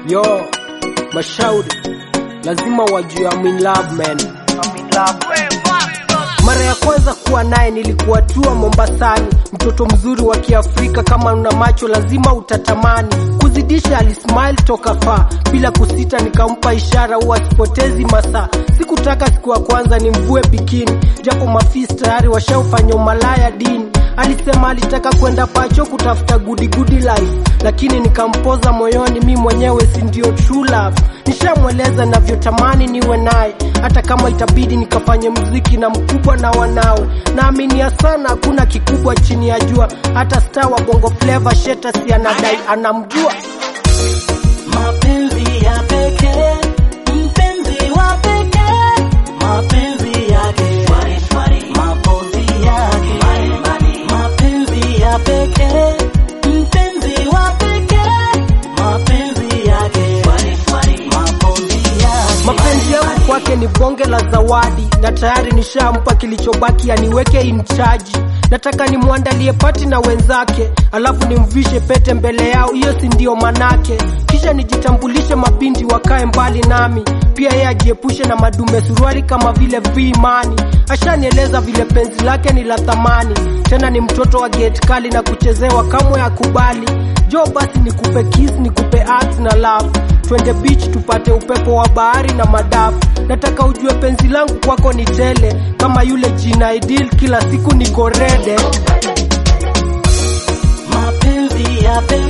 Yo, mashauri lazima wajue I'm in love man. Mara ya kwanza kuwa naye nilikuwa tua Mombasani, mtoto mzuri wa Kiafrika, kama una macho lazima utatamani. Kuzidisha alismile toka faa, bila kusita nikampa ishara, huwa sipotezi masaa. Sikutaka siku ya kwanza nimvue bikini, japo mafisi tayari washaufanya umalaya dini. Alisema alitaka kwenda pacho kutafuta goody goody life, lakini nikampoza moyoni, mi mwenyewe si ndio true love. Nishamweleza navyotamani niwe naye, hata kama itabidi nikafanye mziki na mkubwa na wanawe. Naaminia sana hakuna kikubwa chini ya jua, hata star wa bongo flava Sheta si anadai anamjua. Mapenzi ya pekee, mpenzi wa pekee, mapenzi yake, mapozi yake, mapenzi ya pekee, mpenzi wa pekee, mapenzi yake, mapozi yake. Mapenzi yangu kwake ni bonge la zawadi, na tayari nishampa kilichobaki aniweke in charge. Nataka nimwandalie pati na wenzake, alafu nimvishe pete mbele yao, hiyo si ndio manake. Kisha nijitambulishe, mabinti wakae mbali nami, pia yeye ajiepushe na madume suruali kama vile vimani. Ashanieleza vile penzi lake ni la thamani, tena ni mtoto wa gate kali na kuchezewa kamwe akubali. Jo, basi nikupe kiss, nikupe act na love twende beach tupate upepo wa bahari na madafu. Nataka ujue penzi langu kwako ni tele, kama yule jina ideal, kila siku niko rede. Mapenzi ya pekee